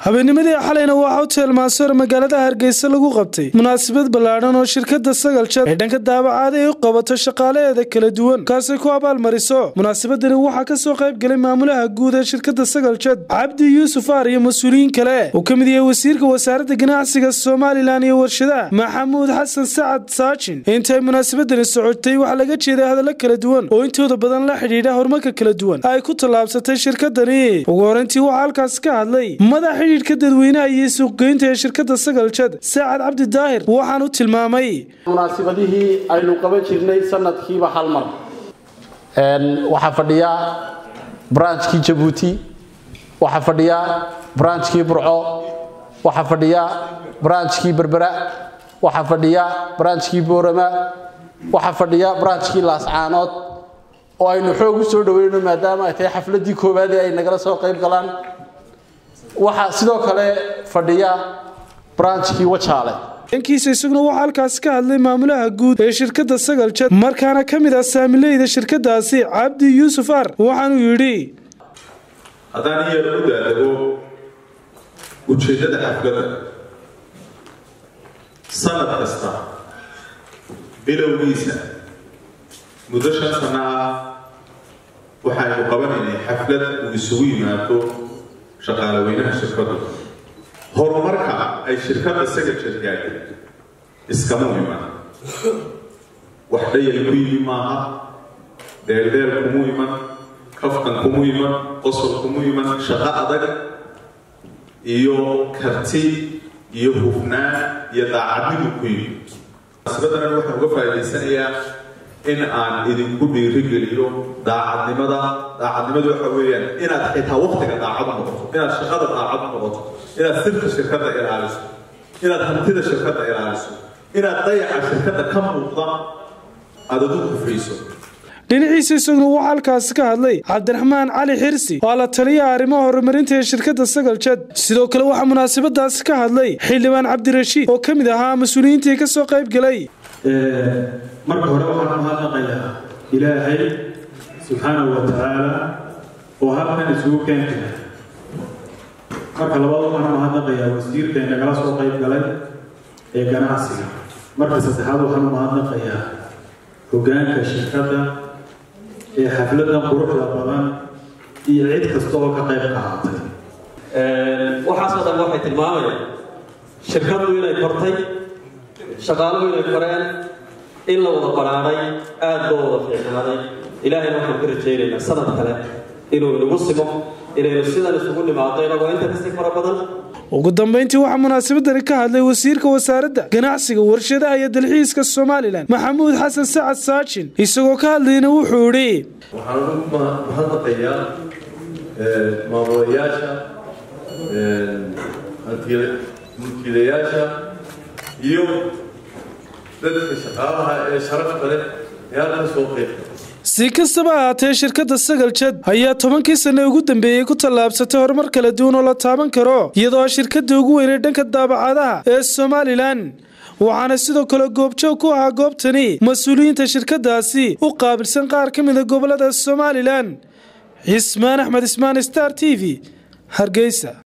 habeennimadii xalayna waxaa hotel maasoor magaalada hargeysa lagu qabtay munaasabad ballaadhan oo shirkada sagal jad ee dhanka daabacaada ay u qabato shaqaalaheeda kala duwan kaasay ku abaalmariso munaasabadani waxaa kasoo qayb galay maamulaha guud ee shirkada sagal jad cabdi yuusuf aar iyo mas-uuliyiin kale uu ka mid yahay wasiirka wasaaradda ganacsiga somalilan iyo warshadaha maxamuud xasan sacad saajin intay munaasabadani socotay waxaa laga jeeday hadallo kala duwan oo intooda badan la xidhiidha horumarka kala duwan ay ku tallaabsatay shirkadani ugu horeyntii waxaa halkaas ka hadlay madax xidhiidhka dadweynaha iyo suuqgeynta ee shirkada sagal jad saacad cabdi daahir waxaan u tilmaamay munaasibadihii aynu qaban jirnay sanadkiiba hal mar waxaa fadhiya branchkii jabuuti waxaa fadhiya branchkii burco waxaa fadhiya branchkii berbera waxaa fadhiya branchkii boorama waxaa fadhiya branchkii laascaanood oo aynu xoog u soo dhaweyno maadaama ay tahay xafladii koowaad ee ay nagala soo qayb galaan waxaa sidoo kale fadhiya branchkii wajaale dhankiisa isaguna waxaa halkaas ka hadlay maamulaha guud ee shirkadda sagal jad markaana ka mid ah saamileyda shirkadaasi cabdi yuusuf ar waxaanuu yidhi haddaan iyar u daadego ujeeddada xafladda sanad kasta bilowgiisa muddo shan sanno ah waxaynu qabanaynay xaflad uu isugu yimaado shaqaalaweynaha shirkadu horumarka ay shirkadda sagajad gaadhay iskama iman wax dhayal ku yimi maaha deeldeel kumu iman kaftan kumu iman qosol kumu iman shaqo adag iyo karti iyo hufnaan iyo daacadnidu ku yimi munaasabadana waxaan uga faa'idaysanayaa in aan idinku dhiirigeliyo daacadnimada daacadnimadu waxa weeyaan inaad xitaa waktiga daacad noqoto inaad shaqada daacad noqoto inaad sirka shirkadda ilaaliso inaad hantida shirkadda ilaaliso inaad dayaca shirkadda ka muuqda aad adu kufriiso dhinaciisa isaguna waxaa halkaasi ka hadlay cabdiraxmaan cali xirsi waa la taliya arrimaha horumarinta ee shirkadda sagal jad sidoo kale waxaa munaasabadaasi ka hadlay xildhibaan cabdirashiid oo ka mid ahaa mas-uuliyiintii ka soo qayb galay marka hore waxaan u hadlaqayaa ilaahay subxaanahu wa tacaala oo halkan isugu keentay marka labaad waxaan u hadlaqayaa wasiirka ee nagala soo qayb galay ee ganacsiga marka saddexaad waxaan u mahadnaqayaa hoggaanka shirkadda ee xafladan quruxda badan iyo cid kasta oo ka qayb qaatay waxaasoo dhan waxay tilmaamayaan shirkaddu inay kortay shaqaaluhu inay koreen in la wada baraaray aada loo wada fiicnaaday ilaahayna waxaan ka rajaynaynaa sanad kale inuu inagu simo inaynu sidan isugu nimaado inagoo inta kasii fara badan ugu dambayntii waxaa munaasabadani ka hadlay wasiirka wasaaradda ganacsiga warshadaha iyo dalxiiska somalilan maxamuud xasan sacad saajin isagoo ka hadlayna wuxuu idhi waxaan ugu mahadnaqayaa maamulayaasha mulkiilayaasha iyo dadka shaqaalaha ee sharafta leh ee halka soo qeyb si kastaba ahaatee shirkadda sagal jad ayaa tobankii sanne ugu dambeeyey ku tallaabsatay horumar kala duwan oo la taaban karo iyadoo shirkadda ugu weynay dhanka daabacadaha ee somalilan waxaana sidoo kale goobjoog ku ahaa goobtani mas-uuliyiinta shirkadaasi u qaabilsan qaar ka mida gobolada somalilan cismaan axmed ismaan star t v hargeysa